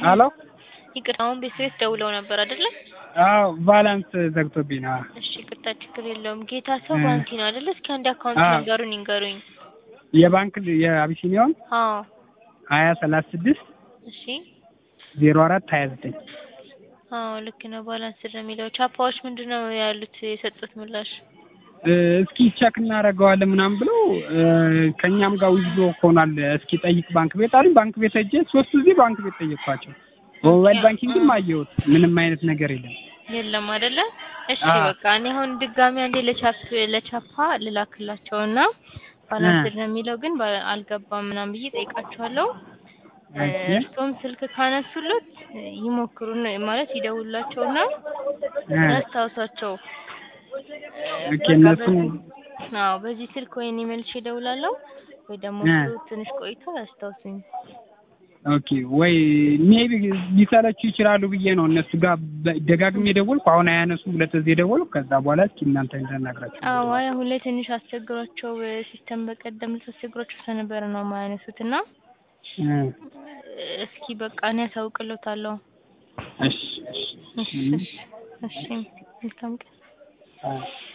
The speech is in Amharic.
አሎ ይቅርታ አሁን ቤተሰቤት ደውለው ነበር አይደለ? አዎ ባላንስ ዘግቶብኝ ነው። እሺ ይቅርታ ችግር የለውም። ጌታ ሰው እ ባንኪ ነው አይደለ? እስኪ አንድ አካውንት አዎ ነገሩን ይንገሩኝ። የባንክ የአቢሲኒያውን አዎ ሀያ ሰላሳ ስድስት እሺ ዜሮ አራት ሀያ ዘጠኝ አዎ ልክ ነው። ባላንስ ነው የሚለው። ቻፓዎች ምንድን ነው ያሉት የሰጡት ምላሽ? እስኪ ቸክ እናደርገዋለን ምናምን ብለው ከእኛም ጋር ዊዝዶ ሆኗል። እስኪ ጠይቅ ባንክ ቤት አሉኝ። ባንክ ቤት ሄጄ ሶስት ጊዜ ባንክ ቤት ጠየቅኳቸው። በሞባይል ባንኪንግም አየሁት ምንም አይነት ነገር የለም። የለም አይደለ? እሺ አዎ በቃ እኔ አሁን ድጋሚ አንዴ ለቻፕ ለቻፓ ልላክላቸውና ባላንስ ነው የሚለው ግን ባ- አልገባም ምናምን ብዬ ጠይቃቸዋለሁ። እሺ እርስዎም ስልክ ካነሱለት ይሞክሩን ማለት ይደውላቸውና እ ያስታውሷቸው። ኦኬ በቃ እነሱ በዚህ አዎ በዚህ ስልክ ወይ እኔ መልሼ እደውላለሁ ወይ ደግሞ እ እሱ ትንሽ ቆይቶ ያስታውሱኝ። ኦኬ ወይ ሜቢ ሊሰለቹ ይችላሉ ብዬ ነው እነሱ ጋር በ- ደጋግሜ የደወልኩ አሁን አያነሱም። ሁለት ጊዜ ደወልኩ። ከዛ በኋላ እስኪ እናንተ እንደናግራችሁ አዎ አይ አሁን ላይ ትንሽ አስቸግሯቸው ሲስተም በቀደም አስቸግሯቸው ስለነበረ ነው የማያነሱት እና እ እስኪ በቃ እኔ ያሳውቅሎታለሁ። እሺ እሺ እሺ እሺ እሺ መልካም ቀን። አ